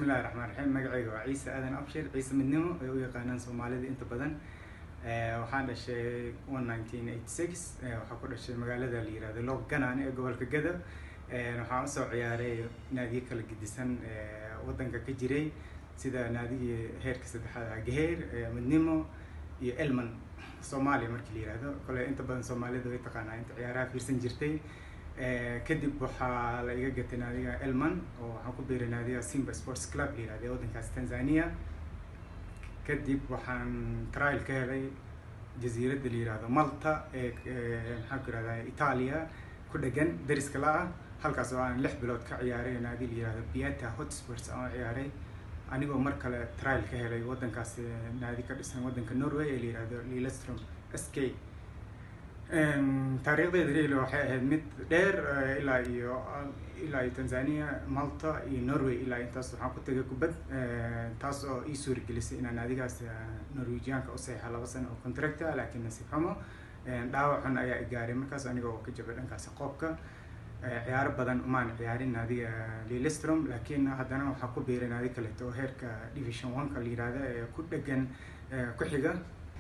bismillahi raxmaan raxiim magacayga waa ciise aadan abshir ciise midnimo ay u yaqaanaan soomaalida inta badan waxaan dhashay one nineteen eighty six waxaa ku dhashay magaalada la yirahdo loog ganaan ee gobolka gado waxaan usoo ciyaaray naadiyo kala gedisan wadanka ka jiray sida naadigii heerka saddexaad ah gaheer midnimo iyo elman soomaaliya markii la yirahdo kole inta badan soomaalida way taqaanaa inta ciyaaraha fiirsan jirtay kadib waxaa la iga gatay naadiga elman oo waxaan ku biiray naadiga simba sports club la yirahdo ee waddankaas tanzania kadib waxaan trial ka helay jasiiradda la yirahdo malta ee maxaan ku yirahdaa italia ku dhegan dariska la ah halkaas oo aan lix bilood ka ciyaaray naadi la yirahdo pieta hotsports aan ciyaaray anigoo mar kale trial ka helay waddankaas naadi ka dhisan waddanka norway ee la yirahdo lilestrom s k taariikhdeeda real waxay ahayd mid dheer ilaa iyo ilaa iyo tanzania malta iyo norway ilaa intaas waxaan ku tegay kubad taas oo ii suuragelisay inaan naadigaas norwegianka u saxiixa laba sano oo contracta laakiin nasiib xumo dhaawac xun ayaa i gaaray markaas aniga oo ka jabay dhankaasi qoobka ciyaaro badan umaan ciyaarin naadiga lilestrom laakiin haddana waxaa ku biiray naadi kaleeto oo heerka division one-ka la yirahda ee ku dhegan ku xiga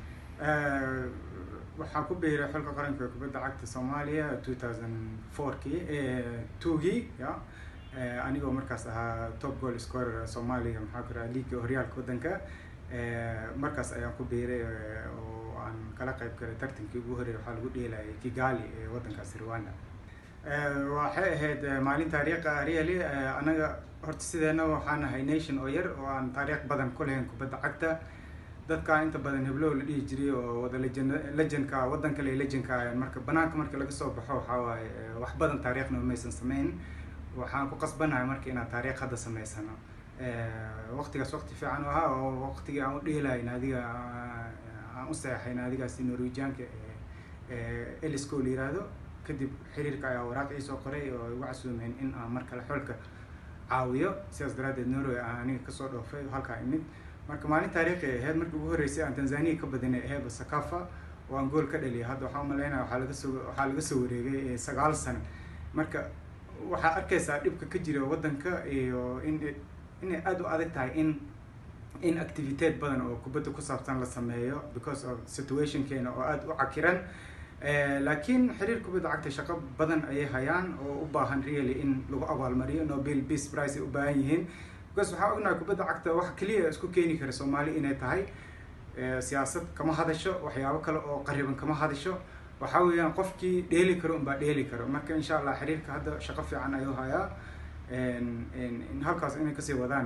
waxaa ku biiray xulka qaranka kubadda cagta soomaaliya two thousand four-kii two-gii ya anigoo markaas ahaa top goal scorer soomaaliya maxaa ku raha liiga horyaalka waddanka markaas ayaan ku biiray oo aan kala qayb galay tartankii ugu horreeyay waxaa lagu dheelayay kigali ee waddankaasi rwanda waxay ahayd maalin taariikha really anaga horta sideena waxaan nahay nation oo yar oo aan taariikh badan ku lahayn kubadda cagta dadka inta badan heblow la dhihi jiray oo wada lejen legendka waddan kale legendka marka banaanka marka laga soo baxo waxaa waaye wax badan taariikhna maysan sameyn waxaan ku qasbanahay marka inaan taariikh hadda sameysano waqtigaas waqti fiican ahaa oo waqtigii aan u dheelahay naadiga aan u seexay naadigaasi norwegianka elisco la yiraahdo kadib xiriirka ayaa waraaq iisoo qoray oo igu casuumeen in aan mar kale xolka caawiyo sidaas daraaddeed norway aan aniga kasoo dhoofay halkaa imid marka maalin taariikhi ahayd markii ugu horreysay aan tanzania ka badinay aheeba sakafa oo aan gool ka dhaliyay hadda waxaan umaleynaya waxaa laga soo waxaa laga soo wareegay sagaal sano marka waxaa arkaysaa dhibka ka jira waddanka iyo in inay aada u adag tahay in in activiteed badan oo kubadda ku saabsan la sameeyo because of situationkeena oo aada u cakiran laakiin xiriir kubadda cagta shaqo badan ayay hayaan oo u baahan really in lagu abaalmariyo nobel peace price ay u baahan yihiin because waxaa ognahay kubadda cagta wax keliya isku keeni kara soomaali inay tahay siyaasad kama hadasho waxyaabo kale oo qariban kama hadasho waxaa weeyaan qofkii dheeli karo unbaa dheeli karo marka insha allah xiriirka hadda shaqo fiican ayuu hayaa halkaas inay kasii wadaan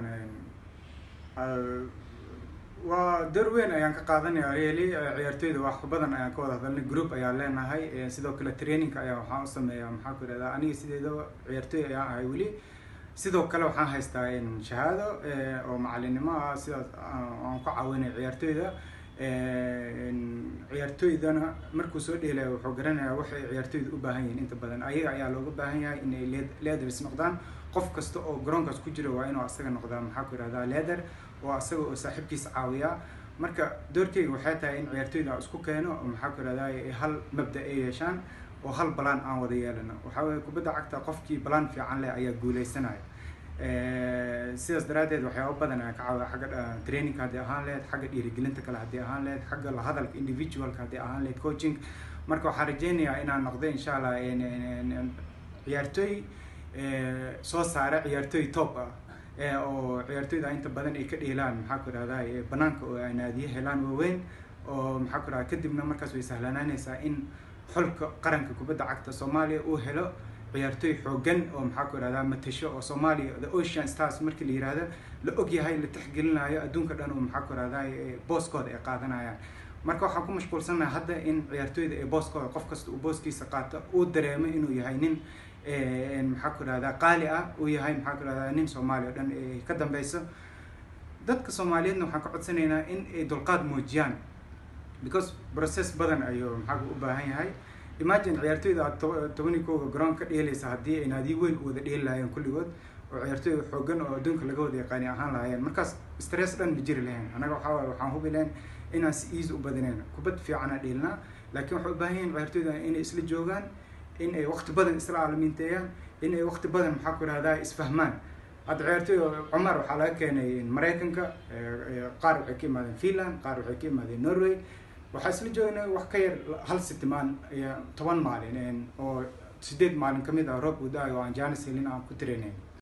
waa door weyn ayaan ka qaadanaya really ciyaartoyda wax badan ayaan ka wada hadalnay group ayaan leenahay sidoo kale trainingka ayaa waxaan u sameeyaa maxaa ku ihahdaa aniga sideedaba ciyaartoy ayaan ahay weli sidoo kale waxaan haystaa shahaado oo macalinimo ah sidaas aan ku caawinay ciyaartoyda ciyaartoydana markuu soo dheelaya wuxuu garanayaa waxay ciyaartoyda u baahan yihiin inta badan ayaga ayaa looga baahan yahay inay leaders noqdaan qof kasta oo garoonkaas ku jira waa inuu asaga noqdaa maxaa ku ihahdaa leader oo asaga oo saaxiibkiisa caawiyaa marka doorkeyga waxay tahay in ciyaartoyda aan isku keeno oo maxaa ku ihahdaa hal mabda ay yeeshaan oo hal balaan aan wada yeelano waxaa weeye kubadda cagta qofkii balaan fiican leh ayaa guuleysanaya sidaas daraaddeed waxyaaba badan ayaan ka caawiya xagga trainingka haddii ahaan lehed xagga dhiirigelinta kale haddii ahaan lehed xagga lahadalka individualka haddii ahaan lehed coaching marka waxaan rajeynayaa inaan noqdo insha allah ciyaartooy soo saara ciyaartooy top ah oo ciyaartoyda inta badan ay ka dheelaan maxaa ku ihahdaa banaanka oo ay naadiye helaan waaweyn oo maxaa ku ihahda kadibna markaas way sahlanaanaysaa in xulka qaranka kubadda cagta soomaaliya uu helo ciyaartoy xoogan oo maxaa ku ihahdaa matasho oo soomaaliya the ocean stars markii la yirahdo la ogyahay la tixgelinayo adduunka dhan oo maxaa ku ihahdaa booskooda ay qaadanayaan marka waxaan ku mashquulsanahay hadda in ciyaartoyda ee booskooda qof kasta uu booskiisa qaato uu dareemo inuu yahay nin maxaa ku ihahdaa qaali ah uu yahay maxaa ku ihahdaa nin soomaaliya o dhan ka dambeyso dadka soomaaliyeedna waxaan ka codsanaynaa in ay dulqaad muujiyaan because process badan ayuu maxaa u baahan yahay imagine ciyaartoyda aad tobani kooga garoon ka dheelaysa haddii ay naadiyo weyn u wada dheeli lahaayeen kulligood oo ciyaartoyda xoogan oo adduunka laga wada yaqaani ahaan lahaayeen markaas stress dhan ma jiri lahayn annaga waxaa waaye waxaan hubi lahayn inaan si easy u badinayn kubad fiicana dheelnaa laakiin waxay u baahan yihiin ciyaartoyda inay isla joogaan in ay waqti badan isla caalamiinteeyaan in ay waqti badan maxaa ku ihahdaa isfahmaan hadda ciyaartoy cumar waxaa laga keenay maraykanka qaar waxay ka imaadeen finland qaar waxay ka imaadeen norway waxaa isla joognay wax ka yar hal sitimaan iyo toban maalin oo sideed maalin kamid ah roob uda-ay oo aan jaanis helin aan ku trainayn